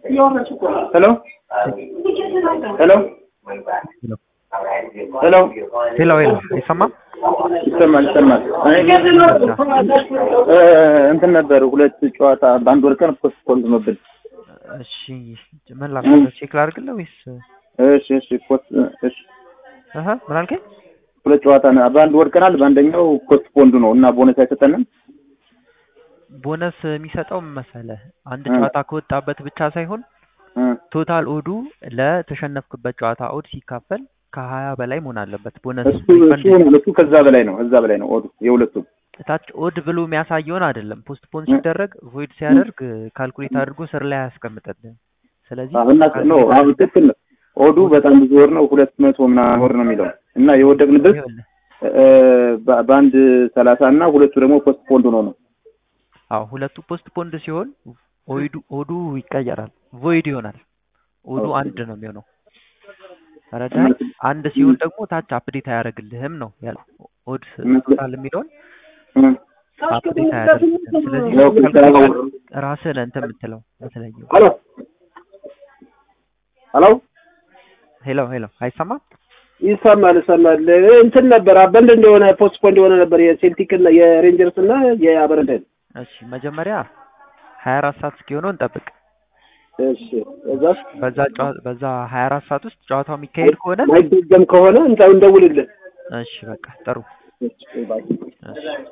ሄሎ ሄሎ ሄሎ ሄሎ ሄሎ አይሰማም? ይሰማል ይሰማል። እ እንትን ነበር ሁለት ጨዋታ በአንድ ወር ቀን ፖስት ፖን ሆኖብን። እሺ ምን ላድርግ? ቼክ ላድርግልህ ወይስ እሺ እሺ ፖስት እሺ እህ ምን አልከኝ? ሁለት ጨዋታ ነው በአንድ ወር ቀናል። በአንደኛው ፖስት ፖንድ ነው እና ቦነስ አይሰጠንም። ቦነስ የሚሰጠው ምን መሰለህ? አንድ እ ጨዋታ ከወጣበት ብቻ ሳይሆን እ ቶታል ኦዱ ለተሸነፍክበት ጨዋታ ኦድ ሲካፈል ከሀያ በላይ መሆን አለበት። ቦነስ እሱ እሱ ነው እሱ ከዛ በላይ ነው እዛ በላይ ነው ኦዱ የሁለቱም ታች ኦድ ብሎ የሚያሳየውን አይደለም። ፖስት ፖን ሲደረግ ቮይድ ሲያደርግ ካልኩሌት አድርጎ ስር ላይ አያስቀምጥልህም። ስለዚህ አሁን እና ነው አሁን ትክክል ነው። ኦዱ በጣም ብዙ ወር ነው ሁለት መቶ ምናምን ወር ነው የሚለው እና የወደቅንበት ይኸውልህ እ በ- በአንድ ሰላሳ እና ሁለቱ ደግሞ ፖስት ፖንድ ሆኖ ነው። አዎ ሁለቱ ፖስት ፖንድ ሲሆን ኦይዱ ኦዱ ይቀየራል፣ ቮይድ ይሆናል። ኦዱ ኦኬ። አንድ ነው የሚሆነው። ተረዳኸኝ? አንድ ሲሆን ደግሞ ታች አፕዴት አያደርግልህም ነው ያለው። ኦድ ቶታል የሚለውን እ አፕዴት አያደርግልህም። ስለዚህ ያው ካልኩሌት ራስህ ነህ እንትን የምትለው የምትለየው። ሄሎ ሄሎ ሄሎ ሄሎ አይሰማም? ይሰማል ይሰማል። እንትን ነበር አበንድ እንደሆነ ፖስት ፖንድ የሆነ ነበር የሴልቲክ እና የሬንጀርስ እና የአበረደን። እሺ መጀመሪያ ሀያ አራት ሰዓት እስኪሆነው እንጠብቅ። እሺ እዛስ በዛ ጨዋ- በዛ ሀያ አራት ሰዓት ውስጥ ጨዋታው የሚካሄድ ከሆነ ማይደገም ከሆነ እንተ እንደውልልን። እሺ በቃ ጥሩ እሺ ባይ እሺ